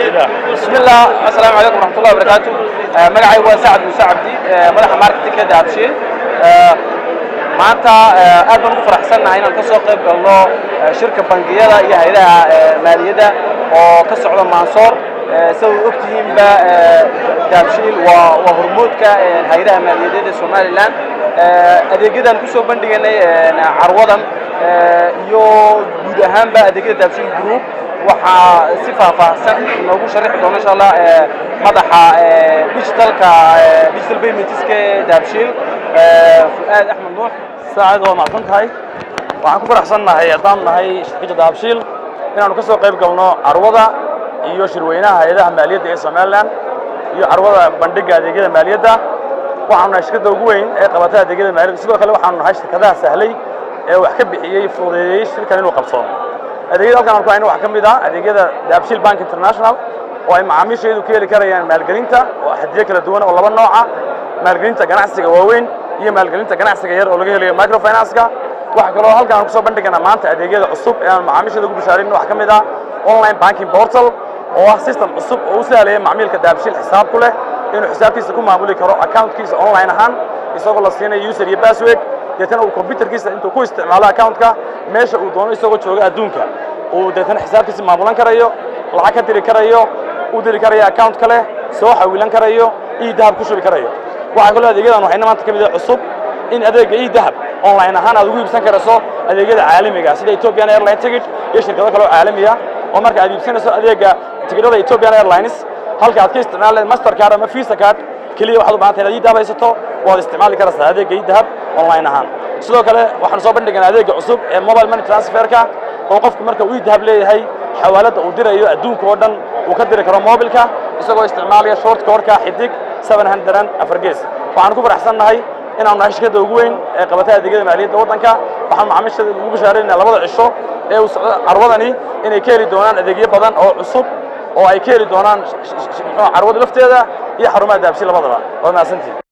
بسم الله السلام عليكم ورحمة الله وبركاته magacay waa sacad muuse cabdi madaxa marketingka daabshiil maanta aad baan ugu faraxsannahay inaan ka soo qayb galno shirka bangiyada iyo hayadaha maaliyadda oo ka socda mansoor sida u ogtihiinba daabshiil waa waa hormoodka hayadaha maaliyadeed ee somalilan adeegyadan kusoo bandhiganay carwadan iyo guud ahaanba adeegyada daabshiil group waxaa si faahfaahsan noogu sharixi doona insha allah madaxa digitalka digital paymentska ee daabshiil fu'aad axmed nuux saacad waa macsan tahay waxaan ku faraxsannahay haddaan nahay shirkadda daabshiil inaanu ka soo qayb galno carwada iyo shirweynaha hay-adaha maaliyadda ee somalilan iyo carwada bandhigga adeegyada maaliyadda waxaanu nahay shirkadda ugu weyn ee qabata adeegyada maaliyadda sidoo kale waxaanu nahay shirkadaha sahlay ee wax ka bixiyey fududeeyey shirkan inuu qabsoomo adeegyada halkan aan ku hayno waxaa ka mid ah adeegyada daabshiil bank international oo ay macaamiisheedu ka heli karayaan maalgelinta oo xadiyo kala duwan oo laba nooca maalgelinta ganacsiga waaweyn iyo maalgelinta ganacsiga yar oo laga helayo microfinance-ka waxaa kaloo halkan aan kusoo bandhiganaa maanta adeegyada cusub ee aan macaamiisheeda ugu bishaarin waxaa ka mid ah online banking portal oo ah system cusub oo u sahlaya macmiilka daabshiil xisaab ku leh inuu xisaabtiisa ku maamuli karo accountkiisa online ahaan isagoo la siinayo user iyo password deetana uu computerkiisa intuu ku isticmaalo accountka meesha uu doono isagoo jooga adduunka uu deetana xisaabtiisa maamulan karayo lacag ka diri karayo u diri karayo account kale soo xawilan karayo ii dahab ku shubi karayo waxaa kaloo adeegyadan waxayna maanta ka mid ah cusub in adeegga ii dahab online ahaan aad ugu iibsan karayso adeegyada caalamiga sida Ethiopian Airline ticket iyo shirkado kale oo caalami ah oo marka aad iibsanayso adeegga tigidhada Ethiopian Airlines halka aad ka isticmaalayd Mastercard ama Visa card kaliya waxaad u baahan tahay inaad ii dahab haysato waad isticmaali karaysaa adeegga ii dahab online ahaan sidoo kale waxaan soo bandhiganaa adeegga cusub ee mobile money transferka oo qofku marka uu ii dahab leeyahay xawaaladda uu dirayo adduunka oo dhan uu ka diri karo mobilka isagoo isticmaalaya short code-ka xidig 700 afar gees waxaan ku faraxsannahay inaanu nahay shirkadda ugu weyn ee qabata adeegyada maaliyadda waddanka waxaan macaamiishada ugu bishaaraynaa labada cisho ee uu socdo carwadani inay ka heli doonaan adeegyo badan oo cusub oo ay ka heli doonaan carwada lafteeda iyo xarumaha daabshi labadaba waa mahadsantihin